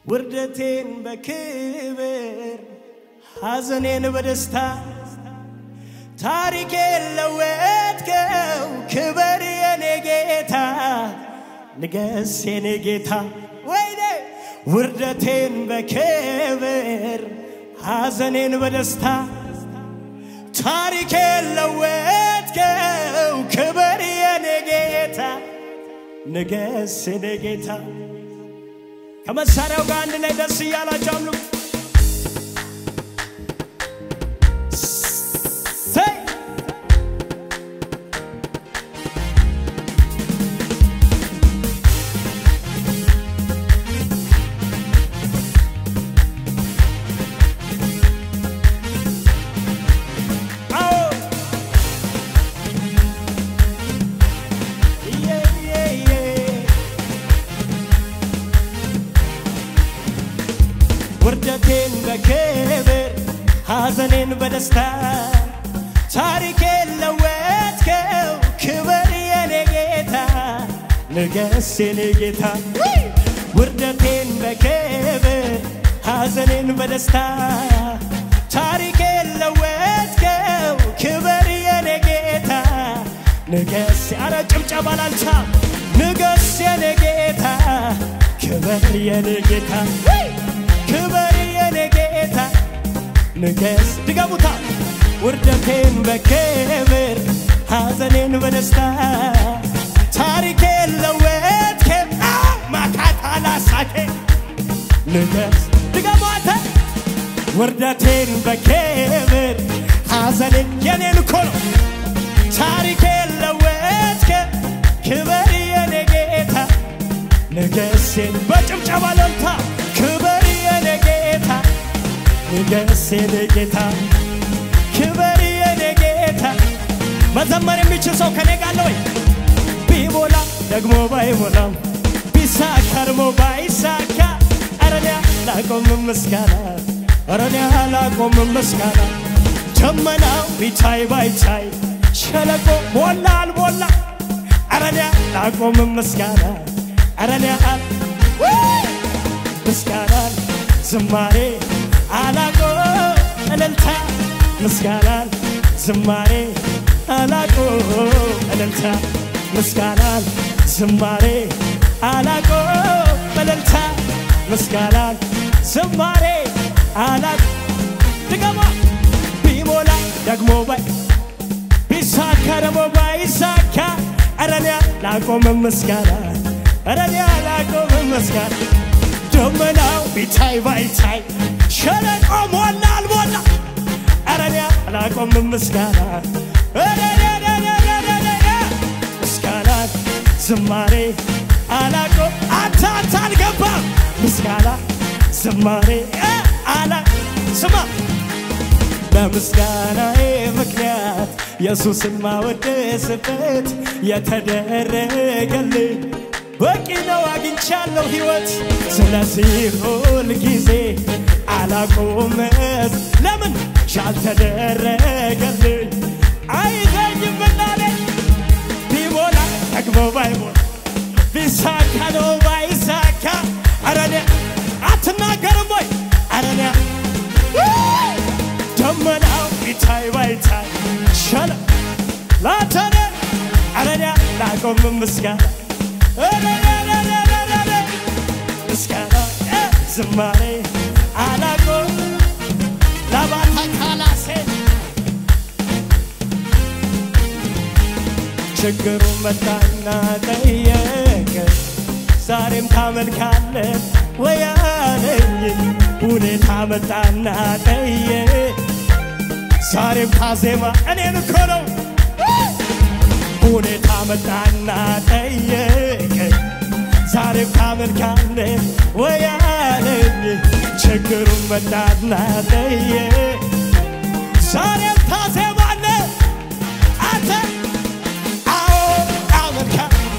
ውርደቴን በክብር ሐዘኔን በደስታ ታሪኬን ለወጥከው ክበር የኔ ጌታ ንገስ የኔ ጌታ ወይኔ ውርደቴን በክብር ሐዘኔን በደስታ ታሪኬን ለወጥከው ክበር የኔ ጌታ ንገስ የኔ ጌታ ከመሳሪያው ጋር አንድ ላይ ደስ እያላቸው አምልኩ። ሰይ አዎ ዬ ዬ ዬ ውርደቴን በክብር ሐዘኔን በደስታ ታሪኬን ለወጥከው ክብር የኔ ጌታ ንገስ የኔ ጌታ ውርደቴን በክብር ሐዘኔን በደስታ ታሪኬን ለወጥከው ክብር የኔ ጌታ ንገስ አረ ጭብጨባ ላልቻ ንገስ የኔ ጌታ ክብር የኔ ጌታ ክብር የኔ ጌታ ንገስ ድገሙታ ውርደቴን በክብር ሐዘኔን በደስታ ታሪኬን ለወጥከው ማካታላ ሳቴ ንገስ ድገሟተ ውርደቴን በክብር ሐዘኔን የኔን እኮ ነው ታሪኬን ለወጥከው ክብር የኔ ጌታ ንገሴን በጭብጨባ ለልታ ክብር የኔ ጌታ ንገስ የኔ ጌታ ክብር የኔ ጌታ መዘመር የሚችል ሰው ከኔ ጋር አለ ወይ? ቢሞላ ደግሞ ባይሞላም ቢሳካ ደግሞ ባይሳካ አረኔ ላቆም ምስጋና አረኔ ላቆም ምስጋና ደመናው ቢታይ ባይታይ ሸለቆ ሞላ አልሞላ አረኔ ላቆም ምስጋና አረኔ ምስጋና ዝማሬ አላቆ እልልታ ምስጋናን ዝማሬ አላቆ እልልታ ምስጋናን ዝማሬ አላቆ እልልታ ምስጋናን ዝማሬ አላቆ ድገማ ቢሞላ ደግሞ ባይ ቢሳካ ደግሞ ባይሳካ አረኔ ላቆም ምስጋና አረኔ ላቆም ምስጋና ደመናው ቢታይ ባይታይ ሸለቆ ሞላ አልሞላ አረኔ አላቆም ምስጋና ምስጋና ዝማሬ አላቆ አንተ አንተ አልገባም ምስጋና ዝማሬ አላ ስማ በምስጋናዬ ምክንያት ኢየሱስን ማወደስበት የተደረገልኝ በቂ ነው አግኝቻለሁ ሕይወት ስለዚህ ሁል ጊዜ አላቆመት ለምን ሻልተደረገልኝ አይዘኝም ምናለ ቢሞላ ጠግቦ ባይሞላ ቢሳካ ነው ባይሳካ አረኔ አትናገርም ወይ አረኔ ደመናው ቢታይ ባይታይ ሸለ ላተነ አረኔ ላቆም ምስጋና ምስጋና ዝማሬ አላቆ ላባታ ካላሴ ችግሩ መጣና ጠየቀ ዛሬም ታመልካለ ወያለኝ ሁኔታ መጣና ጠየቀ ዛሬም ታዜማ እኔን እኮ ነው ሁኔታ መጣና ጠየቀኝ ዛሬም ታመልካለ ወያለኝ ችግሩን መጣና ጠየቀ ዛሬም ታዜማለ አንተ አዎ አመልካ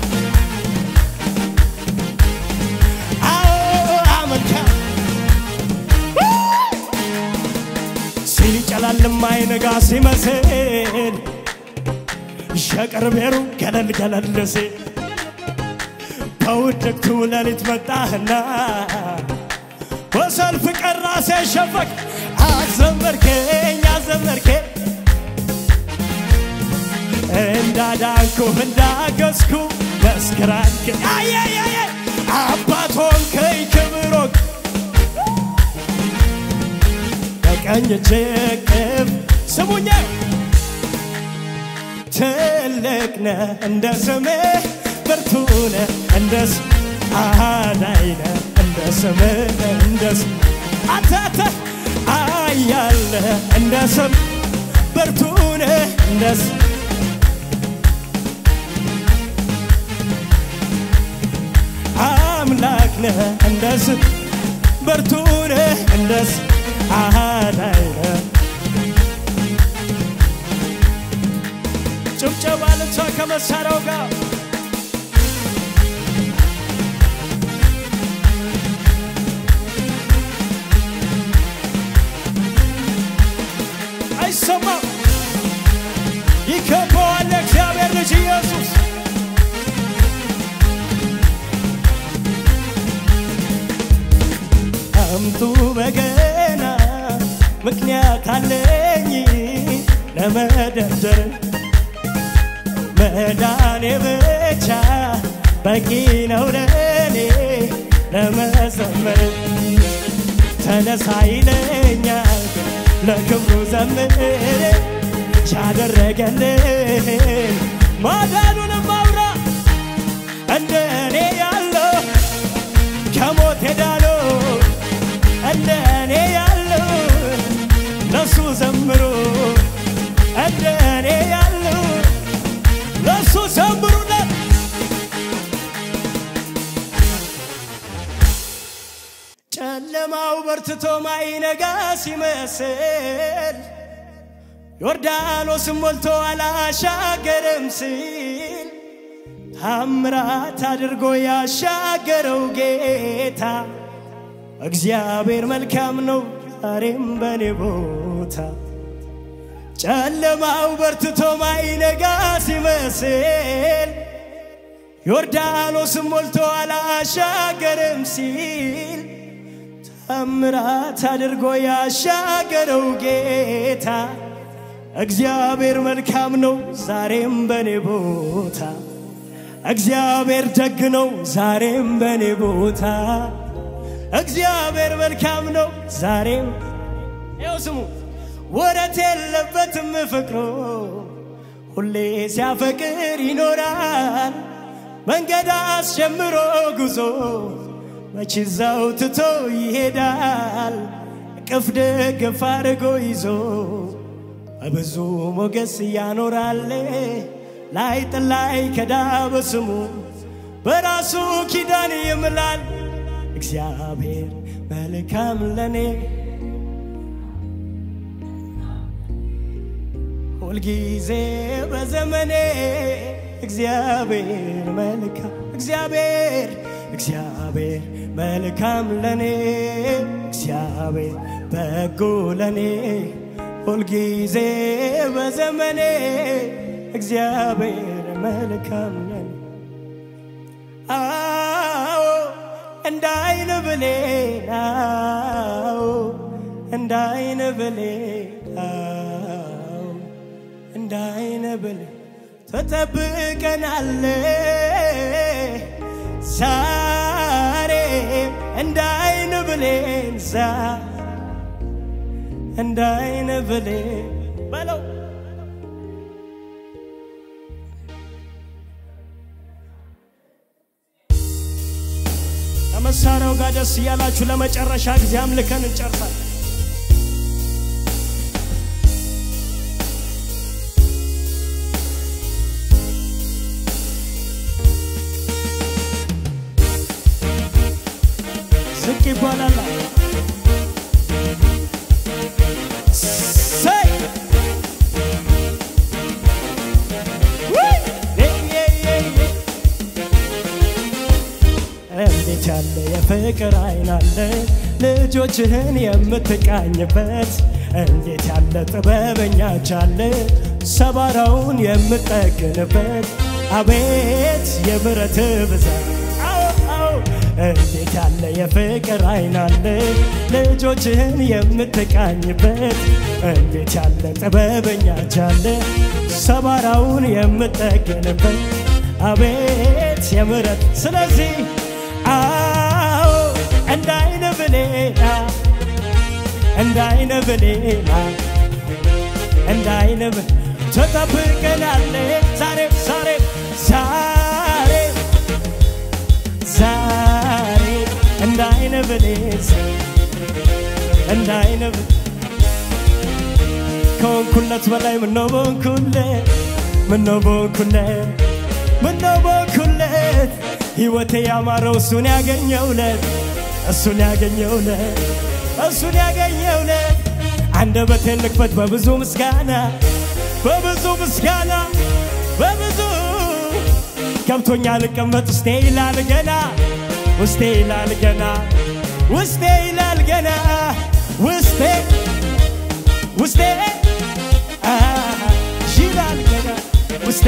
አዎ አመልካ ሲጨላልም አይነጋ ሲመስል ሸቀርቤሩ ገለል ገለል ሲል በውድቅቱ ሌሊት መጣህና በሰልፍ ቀራ ሲያሸፈክ አዘመርከኝ አዘመርከኝ እንዳዳንኩ እንዳገዝኩ መስክራንክ አየየየ አባት ሆንከኝ ክብር ሆንክ በቀኝ እጅህ ስሙኛ ትልቅ ነህ እንደ ስምህ ብርቱ ነህ እንደ ስ- አዳኝ ነህ እንደ ስምህ እንደ ስ- አንተ አንተ አያል ነህ እንደ ስም ብርቱ ነህ እንደ ስ- አምላክ ነህ እንደ ስም ብርቱ ነህ እንደ ስ- አዳኝ ነህ ጭብጨባ ልቷ ከመሳሪያው ጋር አይሰማም ይከበዋል እግዚአብሔር ልጅ ኢየሱስ አምጡ በገና ምክንያት አለኝ ለመደርደር መዳኔ ብቻ በቂ ነው ለኔ ለመዘመር ተነሳ ይለኛል ለክብሩ ዘምር ያደረገልን ማዳኑንም አውራ እንደ እኔ ያለው ከሞት ሄዳለው እንደ እኔ ያለው ለሱ ዘምሩ እንደ እኔ ያለው ለሱ ዘምሩለት ጨለማው በርትቶ ማይነጋ ሲመስል ዮርዳኖስም ሞልቶ አላሻገርም ሲል ታምራት አድርጎ ያሻገረው ጌታ እግዚአብሔር መልካም ነው ዛሬም በኔ ቦታ ጨለማው በርትቶ ማይነጋ ሲመስል ዮርዳኖስም ሞልቶ አላሻገርም ሲል ታምራት አድርጎ ያሻገረው ጌታ እግዚአብሔር መልካም ነው ዛሬም በኔ ቦታ እግዚአብሔር ደግ ነው ዛሬም በኔ ቦታ እግዚአብሔር መልካም ነው ዛሬም ይኸው ስሙ ወረት የለበትም ፍቅሮ ሁሌ ሲያፈቅር ይኖራል መንገድ አስጀምሮ ጉዞ መች እዛው ትቶ ይሄዳል እቅፍ ደግፍ አድርጎ ይዞ በብዙ ሞገስ ያኖራል ላይ ጥላይ ከዳ በስሙ በራሱ ኪዳን ይምላል እግዚአብሔር መልካም ለኔ ሁልጊዜ በዘመኔ እግዚአብሔር መልካም እግዚአብሔር እግዚአብሔር መልካም ለኔ እግዚአብሔር በጎ ለኔ ሁልጊዜ በዘመኔ እግዚአብሔር መልካም ለኔ አዎ እንደ አይን ብሌን አዎ እንደ አይን ብሌን አዎ እንደ አይን ብሌን ተጠብቀናል ዛሬ እንደ አይን ብሌን ዛ እንደ አይን ብሌን በለው ከመሳሪያው ጋር ደስ እያላችሁ ለመጨረሻ ጊዜ አምልከን እንጨርሳለን። ዝቅ ይባላል። ሰይ ውይ! ዬ ዬ ዬ ዬ! እንዴት ያለ የፍቅር አይን አለ ልጆችህን የምትቃኝበት እንዴት ያለ ጥበበኛ ቻለ ሰባራውን የምጠግንበት አቤት የምሕረት ብዛት አዎ አዎ እንዴት ያለ የፍቅር አይን አለ ልጆችህን የምትቃኝበት እንዴት ያለ ጥበበኛ እጅ አለ ሰባራውን የምጠገንበት አቤት የምሕረት ስለዚህ አዎ እንደ አይነ ብሌና እንደ አይነ ብሌና እንደ አይነ ብ ትጠብቀናለ ዛሬ ዛሬ ዛሬ ዛሬ እንደ አይነ ብሌን እንደ አይነ ብ ከወንኩለት በላይ ምነው በወንኩለት ምነው በወንኩለት ምነው በወንኩለት ሕይወቴ ያማረው እሱን ያገኘውለት እሱን ያገኘውለት እሱን ያገኘውለት አንደበቴን ልክፈት በብዙ ምስጋና በብዙ ምስጋና በብዙ ገብቶኛ ልቀመጥ ውስጤ ይላል ገና ውስጤ ይላል ገና ውስጤ ይላል ገና ውስጤ ውስጤ አ ይላል ገና ውስጤ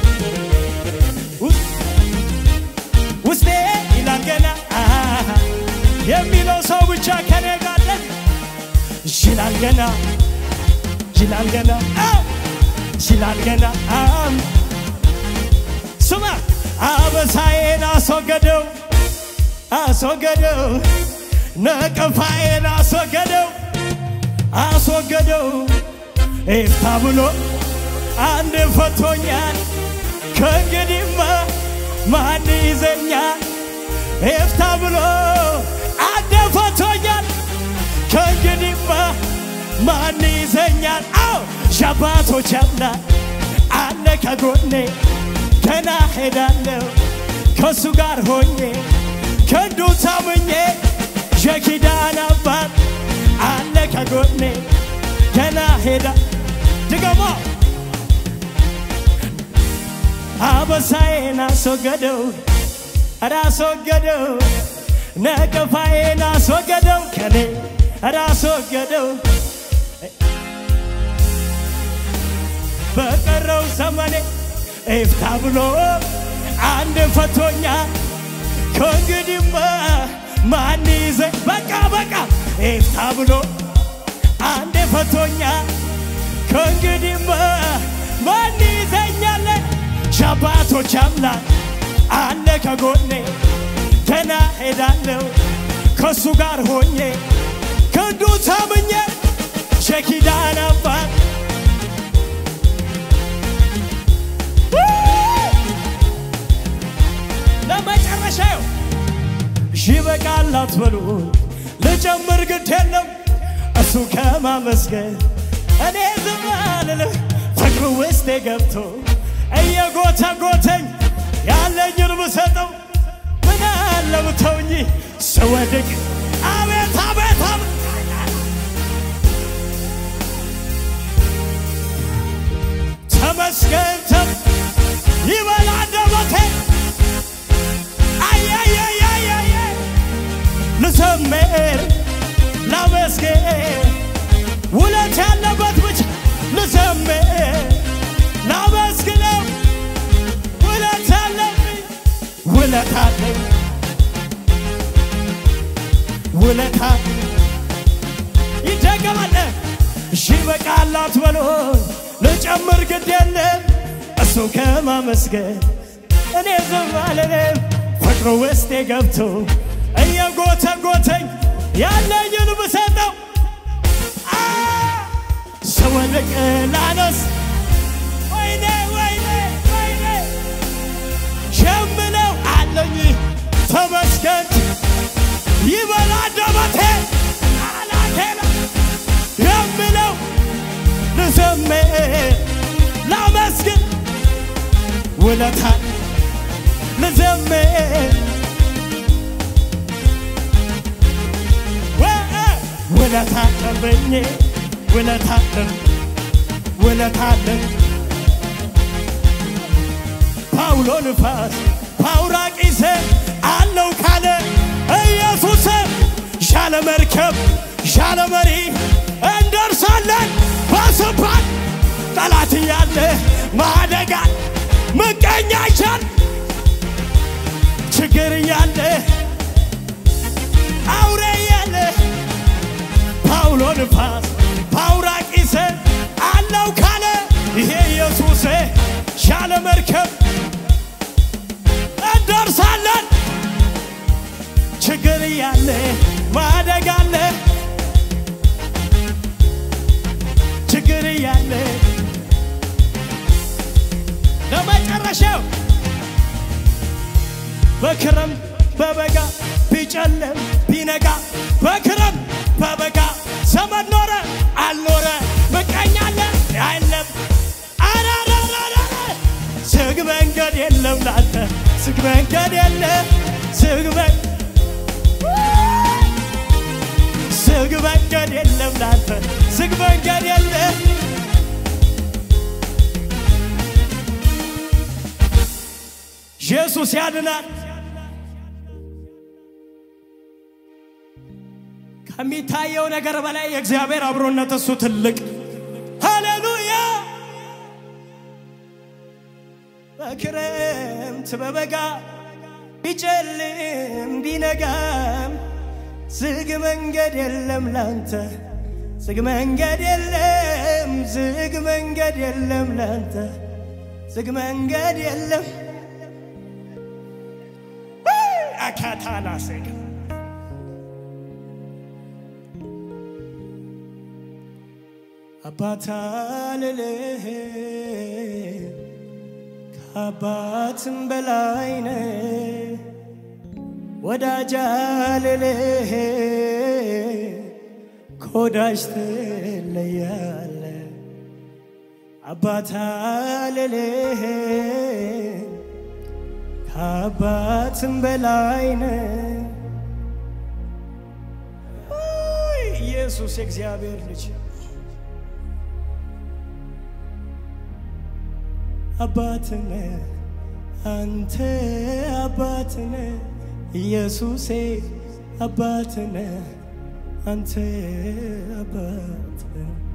ውስ- ውስጤ ይላል ገና አ የሚለው ሰው ብቻ ከኔ ጋር አለ። ይላል ገና ይላል ገና አ ይላል ገና አም ስማ አበሳዬን አስወገደው አስወገደው ነቀፋዬን አስወገደው አስወገደው ኤፍታ ብሎ አንድ ፈቶኛል ከእንግዲህማ ማን ይዘኛል ኤፍታ ብሎ አንድ ፈቶኛል ከእንግዲህማ ማን ይዘኛል አዎ ሻባቶች አምላክ አለ ከጎኔ ገና ሄዳለሁ ከእሱ ጋር ሆኜ ከንዱ ታምኜ የኪዳን አባት አለ ከጎኔ ገና ሄዳ ድገሞ አበሳዬን አስወገደው ኧረ አስወገደው ነቀፋዬን አስወገደው ከኔ ኧረ አስወገደው በቀረው ዘመኔ ኤፍታ ብሎ አንድ ፈቶኛ ከእንግዲህማ ማን ይዘኝ በቃ በቃ ኤፍታ ብሎ አንድ ፈቶኛ ከእንግዲህማ ማን ይዘኛለ ሻባቶች አምላክ አለ ከጎኔ ገና ሄዳለሁ ከእሱ ጋር ሆኜ ክንዱ ታምኜ ሸኪዳን አባት ለመጨረሻው ይበቃል አትበሉ ልጨምር ግድ የለም እሱ ከማመስገን እኔ ዝም አልልም ፍቅሩ ውስጤ ገብቶ እየጎተጎተኝ ያለኝን ብሰጠው ምን አለ ብተውኝ ስወድቅ አቤት አቤት አቤት ተመስገን ተም ይበላ አንደበቴ አያያያያየ ልዘምር ላመስግን ውለት ያለበት ብቻ ልዘምር ላመስግነው ውለት አለብኝ ውለት አለኝ ውለታ ይደገማል እሺ በቃል አትበሉኝ ልጨምር ግድ የለም እሱ ከማመስገን እኔ ዝም አልልም ፍቅሩ ውስጤ ገብቶ እየጎተጎተኝ ያለኝን ብሰጠው አ ስወድቅ ላነስ ወይኔ ወይኔ ወይኔ ሸምለው አለኝ ተመስገን ይበላ ደበቴ አላቴና የምለው ልዘምር ላመስግን ውለታ ልዘምር ወ- ውለታ አለብኝ ውለታ አለብ ውለታ አለብ ፓውሎ ንፋስ ፓውራቂስ አለው ካለ ኢየሱስ ሻለ መርከብ ሻለ መሪ እንደርሳለን በስፋት ጠላት እያለ ማደጋል ምቀኛ ይቻል ችግር እያለ ንፋስ በአውራቂስ አለው ካለ ይሄ ኢየሱስ ሻለ መርከብ እንደርሳለን። ችግር እያለ ማደግ አለ ችግር እያለ ለመጨረሻው በክረም በበጋ ቢጨልም ቢነጋ በክረም በበጋ ዘመን ኖረ አልኖረ ምቀኛለ አይለም አራራራራ ዝግ መንገድ የለም ላንተ ዝግ መንገድ የለም ዝግ መን- ዝግ መንገድ የለም ላንተ ዝግ መንገድ የለም ኢየሱስ ያድናል። ከሚታየው ነገር በላይ የእግዚአብሔር አብሮነት እሱ ትልቅ። ሃሌሉያ! በክረምት በበጋ ቢጨልም ቢነጋም ዝግ መንገድ የለም ላንተ ዝግ መንገድ የለም ዝግ መንገድ የለም ላንተ ዝግ መንገድ የለም አካታላ ሴጋ አባታ ልልህ ከአባትም በላይ ነ ወዳጃ ልልህ ከወዳጅ ትለያለ አባታ ልልህ ከአባትም በላይ ነ ኢየሱስ የእግዚአብሔር ልጅ አባትነ አንተ አባትነ ኢየሱሴ አባትነ አንተ አባትነ